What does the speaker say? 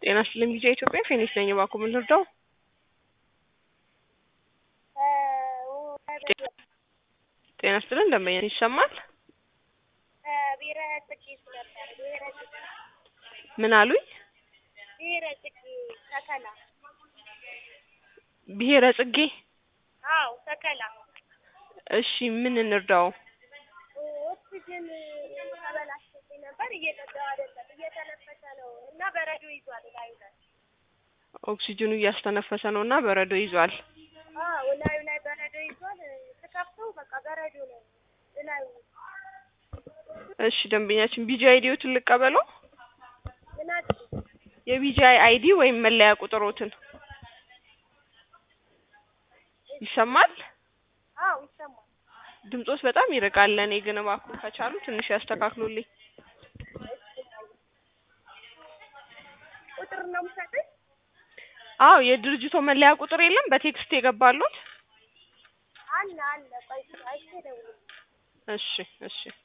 ጤና ይስጥልኝ ጊዜ ኢትዮጵያ ፌኒክስ ነኝ። እባክዎ ምን ልርዳው? ጤና ይስጥልን ደንበኛ ይሰማል? ብሔረ ጽጌ ነበር። ብሔረ ጽጌ ምን አሉኝ? ብሔረ ጽጌ ተከላ። ብሔረ ጽጌ አዎ ተከላ። እሺ ምን እንርዳው? ኦክሲጅን ተበላሽቶብኝ ነበር። እየጠጣሁ አይደለም፣ እየተነፈሰ ነው እና በረዶ ይዟል ላዩ ላይ። ኦክሲጅኑ እያስተነፈሰ ነው እና በረዶ ይዟል። አዎ ላዩ ላይ በረዶ ይዟል። ስከፍተው በቃ በረዶ ነው ላዩ። እሺ ደንበኛችን ቢጂ አይዲዎትን ልቀበለው? ምን አድርግ የቢጂአይ አይዲ ወይም መለያ ቁጥሮትን ይሰማል? አዎ ይሰማል። ድምጾት በጣም ይርቃል። ለእኔ ግን እባክዎ ከቻሉ ትንሽ ያስተካክሉልኝ። ቁጥር ነው የምሰጥህ? አዎ የድርጅቶ መለያ ቁጥር የለም በቴክስት የገባሉት? አለ አለ። ቆይ አይቼ እደውልልሃለሁ። እሺ እሺ